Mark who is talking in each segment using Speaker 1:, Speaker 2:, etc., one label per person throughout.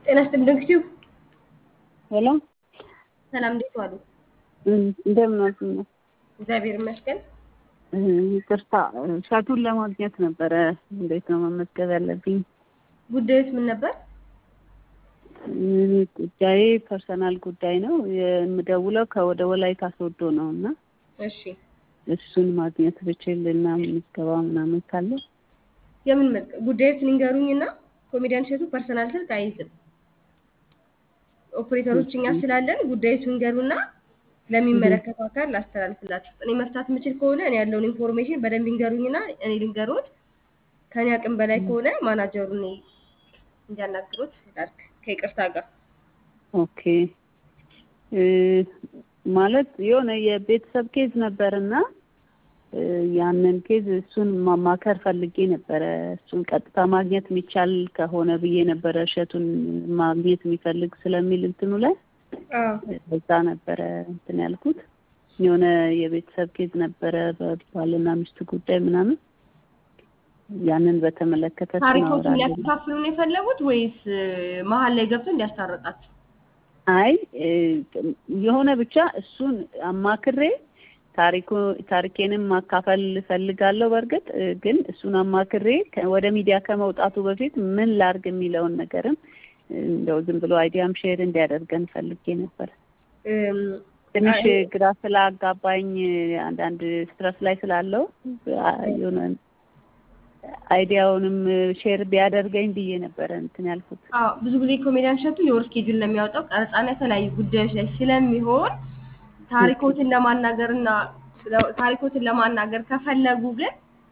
Speaker 1: ጤና ይስጥልኝ ዶክቲው
Speaker 2: ሄሎ
Speaker 1: ሰላም፣ እንዴት ዋሉ?
Speaker 2: እንደምን ዋልሽ?
Speaker 1: እግዚአብሔር ይመስገን።
Speaker 2: ይቅርታ እሸቱን ለማግኘት ነበረ። እንዴት ነው መመዝገብ ያለብኝ?
Speaker 1: ጉዳዩስ ምን ነበር?
Speaker 2: ጉዳዬ ፐርሰናል ጉዳይ ነው። የምደውለው ከወደ ወላይታ ሶዶ ነው እና
Speaker 1: እሺ፣
Speaker 2: እሱን ማግኘት ብችል እና ምዝገባ ምናምን ካለ
Speaker 1: የምን መዝገብ ጉዳዩስ ንገሩኝ እና ኮሜዲያን እሸቱ ፐርሰናል ስልክ አይይዝም። ኦፕሬተሮች እኛ ስላለን ጉዳዩስ ንገሩና ለሚመለከተው አካል ላስተላልፍላችሁ። እኔ መፍታት የምችል ከሆነ እኔ ያለውን ኢንፎርሜሽን በደንብ ይንገሩኝና እኔ ልንገሩት። ከኔ አቅም በላይ ከሆነ ማናጀሩን እኔ እንዲያናግሩት ላድርግ ከይቅርታ ጋር።
Speaker 2: ኦኬ ማለት የሆነ የቤተሰብ ኬዝ ነበርና ያንን ኬዝ እሱን ማማከር ፈልጌ ነበረ። እሱን ቀጥታ ማግኘት የሚቻል ከሆነ ብዬ ነበረ እሸቱን ማግኘት የሚፈልግ ስለሚል እንትኑ ላይ እዛ ነበረ እንትን ያልኩት። የሆነ የቤተሰብ ኬዝ ነበረ በባልና ሚስት ጉዳይ ምናምን ያንን በተመለከተ
Speaker 1: ታሪኮቹን ሊያከፋፍሉን የፈለጉት ወይስ መሀል ላይ ገብቶ እንዲያስታርቃችሁ?
Speaker 2: አይ የሆነ ብቻ እሱን አማክሬ ታሪኩ ታሪኬንም ማካፈል እፈልጋለሁ። በእርግጥ ግን እሱን አማክሬ ወደ ሚዲያ ከመውጣቱ በፊት ምን ላርግ የሚለውን ነገርም እንደው ዝም ብሎ አይዲያም ሼር እንዲያደርገን ፈልጌ ነበር። ትንሽ ግራ ስላጋባኝ አንዳንድ ስትረስ ላይ ስላለው የሆነ አይዲያውንም ሼር ቢያደርገኝ ብዬ ነበረ እንትን ያልኩት።
Speaker 1: አዎ ብዙ ጊዜ ኮሜዲያን እሸቱ የወር ስኬጁል ነው የሚያወጣው ቀረጻና የተለያዩ ጉዳዮች ላይ ስለሚሆን ታሪኮትን ለማናገር እና ታሪኮትን ለማናገር ከፈለጉ ግን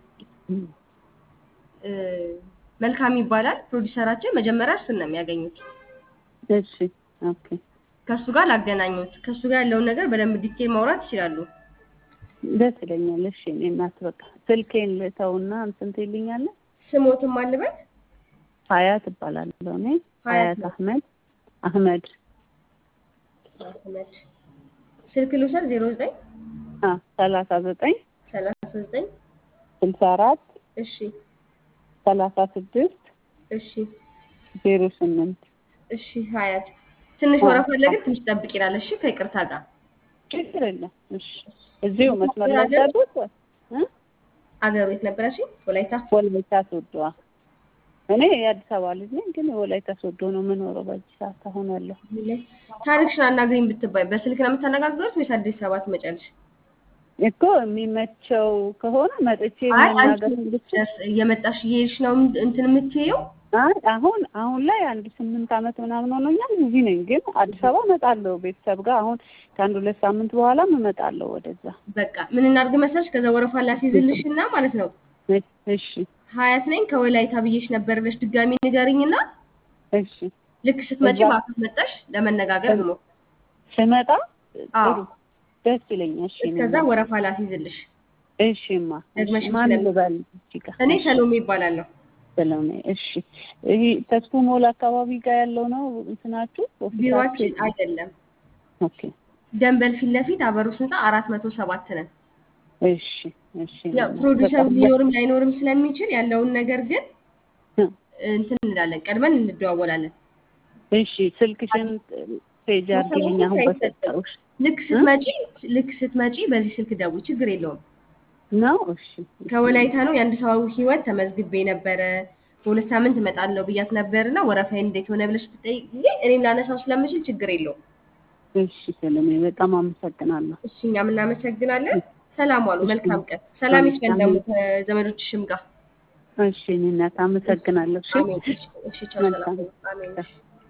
Speaker 1: መልካም ይባላል። ፕሮዲሰራችን መጀመሪያ እሱን ነው የሚያገኙት።
Speaker 2: እሺ ኦኬ።
Speaker 1: ከእሱ ጋር ላገናኙት። ከእሱ ጋር ያለውን ነገር በደንብ ዲቴል ማውራት ይችላሉ።
Speaker 2: ደስ ይለኛል። እሺ እኔ እናት በቃ ስልኬን ልተውና እንትን ትይልኛለህ።
Speaker 1: ስሞትም አልበት
Speaker 2: ሀያት እባላለሁ እኔ ሀያት አህመድ አህመድ
Speaker 1: አህመድ ስልክ ልውሰድ ዜሮ ዘጠኝ
Speaker 2: ሰላሳ ዘጠኝ
Speaker 1: ሰላሳ ዘጠኝ
Speaker 2: ስልሳ አራት
Speaker 1: እሺ
Speaker 2: ሰላሳ ስድስት
Speaker 1: እሺ
Speaker 2: ዜሮ ስምንት
Speaker 1: እሺ ሀያት ትንሽ ወረፋ አለ ግን ትንሽ ጠብቅ ይላል። እሺ ከይቅርታ ጋር
Speaker 2: ችግር የለም። እሺ እዚሁ መስመር ላይ ያሉት
Speaker 1: አገር ቤት ነበረሽ? ወላይታ
Speaker 2: ወላይታ ሶዶ። እኔ የአዲስ አበባ ልጅ ነኝ፣ ግን ወላይታ ሶዶ ነው የምኖረው በዚህ ሰዓት አሁን ያለሁ።
Speaker 1: ታሪክሽን አናግሪኝ ብትባይ በስልክ ነው የምታነጋግሩት ወይስ አዲስ አበባ ትመጫለሽ?
Speaker 2: እኮ የሚመቸው ከሆነ መጥቼ መናገር
Speaker 1: እየመጣሽ እየሄድሽ ነው እንትን የምትይው?
Speaker 2: አይ አሁን አሁን ላይ አንድ ስምንት ዓመት ምናምን ሆኖኛል እዚህ ነኝ። ግን አዲስ አበባ እመጣለሁ ቤተሰብ ጋር አሁን ከአንድ ሁለት ሳምንት በኋላም እመጣለሁ ወደዛ።
Speaker 1: በቃ ምን እናድርግ መሰለሽ፣ ከዛ ወረፋ ላስይዝልሽና ማለት ነው።
Speaker 2: እሺ
Speaker 1: ሀያት ነኝ ከወላይታ ብዬሽ ነበር ብለሽ ድጋሚ ንገሪኝና
Speaker 2: እሺ
Speaker 1: ልክ ስትመጪ ማከፍ መጣሽ ለመነጋገር ነው።
Speaker 2: ስመጣ ጥሩ ደስ ይለኛል። እሺ
Speaker 1: ከዛ ወረፋ ላስይዝልሽ።
Speaker 2: እሺማ
Speaker 1: ደግመሽ
Speaker 2: ማን ልበል? እዚህ ጋር
Speaker 1: እኔ ሰሎሜ ይባላለሁ።
Speaker 2: ሰሎሜ እሺ። ይሄ ተስፉ ሞል አካባቢ ጋር ያለው ነው እንትናችሁ?
Speaker 1: ቢሮአችን አይደለም።
Speaker 2: ኦኬ
Speaker 1: ደንበል ፊት ለፊት አበሩስ ህንፃ አራት መቶ ሰባት ነን።
Speaker 2: እሺ እሺ።
Speaker 1: ያው ፕሮዲሰሩ ሊኖርም ላይኖርም ስለሚችል ያለውን ነገር ግን እንትን እንላለን፣ ቀድመን እንደዋወላለን።
Speaker 2: እሺ ስልክሽን ፔጅ አድርጊልኝ አሁን በሰጠሁሽ።
Speaker 1: ልክ ስትመጪ ልክ ስትመጪ በዚህ ስልክ ደውይ፣ ችግር የለውም።
Speaker 2: ነው እሺ።
Speaker 1: ከወላይታ ነው የአንድ ሰው ህይወት ተመዝግቤ ነበረ በሁለት ሳምንት እመጣለሁ ብያት ነበርና ወረፋዬን እንዴት ሆነ ብለሽ ብትጠይቅ ጊዜ እኔም ላነሳው ስለምችል ችግር የለውም።
Speaker 2: እሺ ሰለሜ በጣም አመሰግናለሁ።
Speaker 1: እሺ እኛም እናመሰግናለን። ሰላም ዋሉ። መልካም ቀን። ሰላም ይስፈን ደግሞ ከዘመዶችሽም ጋር።
Speaker 2: እሺ እኔ እናት አመሰግናለሁ። እሺ
Speaker 1: አሜን። እሺ ቻው። ሰላም። አሜን።